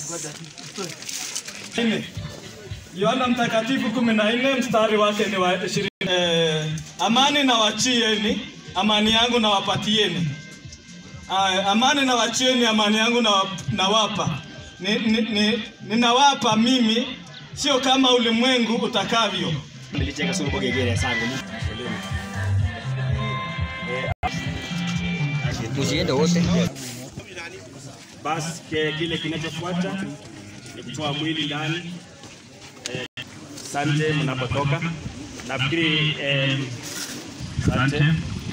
Nne. Yohana Mtakatifu kumi na nne mstari wake ni wa ishirini. Eh, amani na wachieni, amani yangu na wapatieni. Aya, amani na wachieni, amani yangu na nawapa. Ni, ni, ni, ninawapa mimi, sio kama ulimwengu utakavyo. Nilicheka sio kwa gegere sangu. Tusiende wote. Basi ke- kile kinachofuata ni kutoa mwili ndani. Eh, Asante mnapotoka. Nafikiri eh, asante.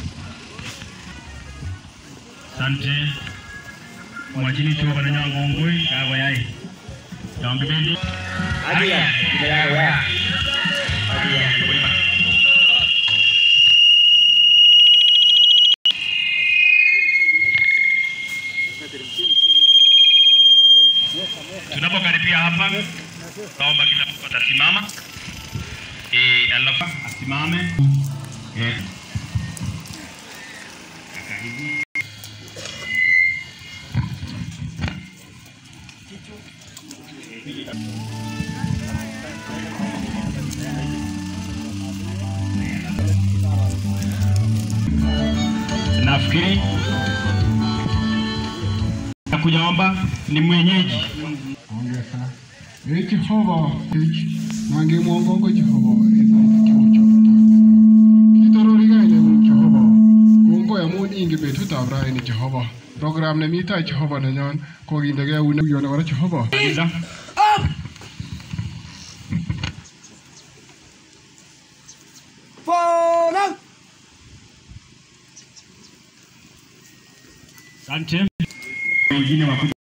Sante mwachini chuo kana nywa ngongwe kago yai yonge bendi Adia, jina yako ya. Adia. tunapokaribia hapa naomba kila mtu atasimama eh alafu asimame eh nafikiri kujaomba ni mwenyeji ongeza e jehova ich nange mwongongo jehova eza kiucho kitororigaine mu jehova kongo amun ingen betutab raini jehova program nemi tai jehova nenyon kokindege eunek yone kora jehova Maliza. Asante. Wengine wakuja